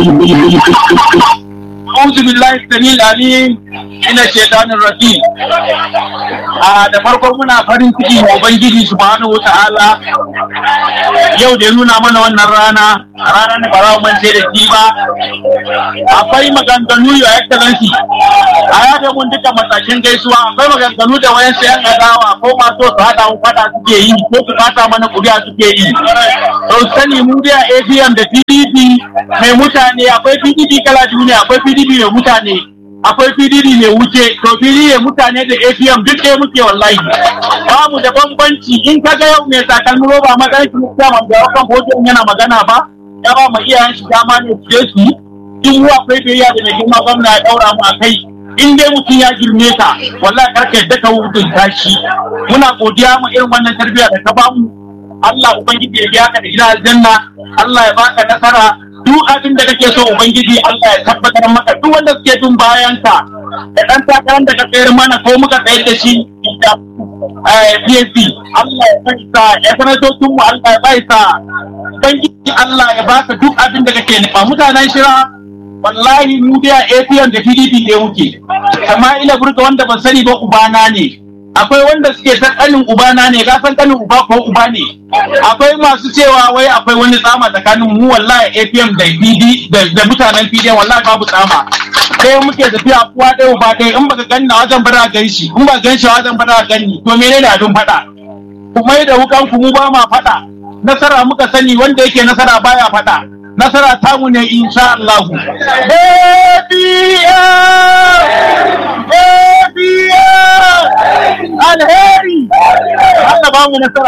أعوذ بالله السميع العليم من الشيطان الرجيم a da farko muna farin ciki wa Ubangiji subhanahu wa ta'ala yau da ya nuna mana wannan rana ranar da bara man sai da shi ba akwai maganganu ya excellency a yada mun duka matakin gaisuwa akwai maganganu da wayan sayan adawa ko masu su hada mu fada suke yi ko su fata mana kuri'a suke yi to sani mu da APM da PDP mai mutane akwai PDP kala duniya akwai PDP mai mutane akwai PDP mai wuce to PDP mai mutane da APM duk ɗaya muke wallahi ba mu da bambanci in ka ga yau mai takalmi roba magana shi mutum da kan hoton yana magana ba ya ba mu iyayen shi dama ne su je su yi in mu akwai biyayya da mai girma gwamna ya daura mu a kai in dai mutum ya girme ka wallahi karka yadda ka hukunta shi muna godiya mu irin wannan tarbiyya da ka bamu Allah ubangiji ya biya ka da gidan aljanna Allah ya baka nasara duk abin da kake so ubangiji Allah ya tabbatar maka duk wanda suke bin bayan ka da dan takarar da ka tsayar mana ko muka tsayar da shi da PSC Allah ya bai sa ya sanatocin mu Allah ya bai sa ubangiji Allah ya baka duk abin da kake nufa mutanen shira wallahi mu da APM da PDP ne muke amma ina burga wanda ban sani ba ubana ne akwai wanda suke ta kanin ubana ne ka san kanin uba ko uba ne akwai masu cewa wai akwai wani tsama tsakanin mu wallahi APM da PD da mutanen PD wallahi babu tsama sai muke tafiya kuwa ɗaya uba ɗaya in baka gani na wajen bara gan shi in ba gan shi wajen bara gani to menene abin faɗa kuma da wukan ku mu ba ma faɗa nasara muka sani wanda yake nasara baya faɗa nasara tamu ne insha Allah alheri Allah ba mu nasara